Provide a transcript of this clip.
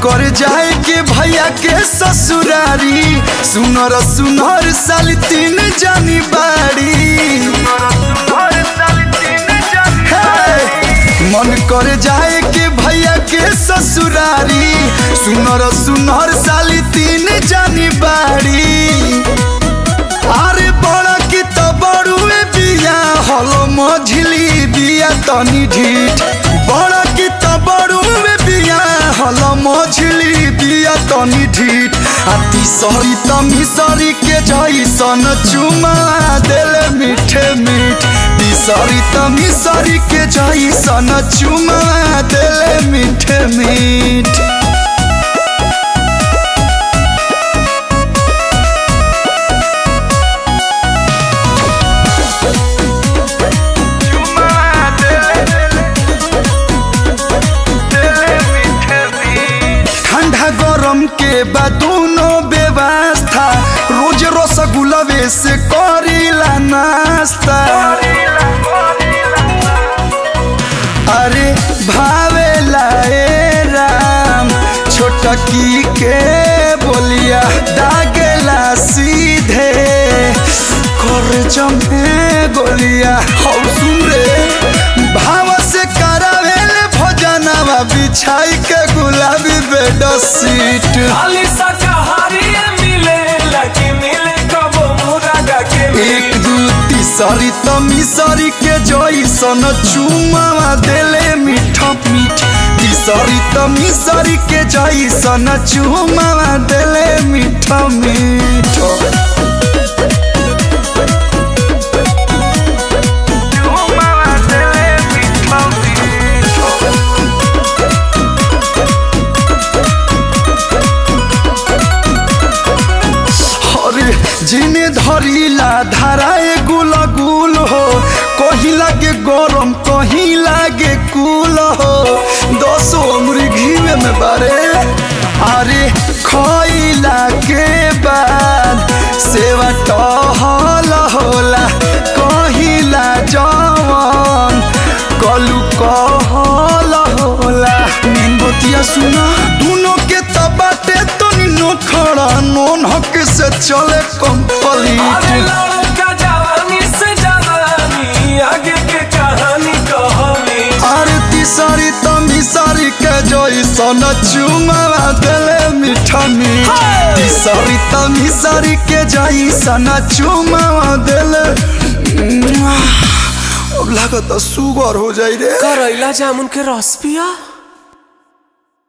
कर जाए के भैया के ससुरारी सुनर सुनर साल तीन जानी बाड़ी हे, मन कर जाए के भैया के ससुरारी सुनर सुनर साल तीन जानी बाड़ी अरे बड़ा की तो बड़ुए बिया हलो मझली बिया तनी ढीठ बड़ा की तो बड़ुए बिया हलो मझली बिया तनी ढीठ आ तीसरी तमिसरी के जैसन चुमा देले मीठे मीठ तीसरी तमिसरी के जैसन चुमा देले मीठे मीठ ठंडा गरम के बा दोनों व्यवस्था रोज रसगुल्लवे से करीला नाश्ता अरे भावेला ए राम छोटकी के बोलिया दागेला सीधे कर जमे गोलिया हौ सुन रे भाव से करावेले भोजनवा बिछाई के गुलाबी बेड सीट खाली शाकाहारी मिले लकी मिले कबो मुरागा के एक दू तीसरी तमिसरी के जैसन चुमावा देले मीठ मीठ तीसरी तमिसरी के जैसन चुमावा देले मीठ मीठ अरे जिने धरिला धाराए गुल गुल हो कहीं लागे गरम कहीं लागे कुल हो दसो उम्र घीवे में बारे अरे खइला के बाद सेवा टहल होला कहिला जवन कलू कहल होला नींबतिया सुना दोनों के तबाटे तो नो खड़ा नोन हक से चले अरे कंप्लीट लड़का जवानी से जवानी आगे के कहानी कहानी अरे तीसरी तमिसरी के जैसन चुमावा देले मीठा मीठ Hey! तीसरी तमिसरी के जैसन चुमावा देले अब लागत सुगर हो जाई रे करैला जामुन के रस पिया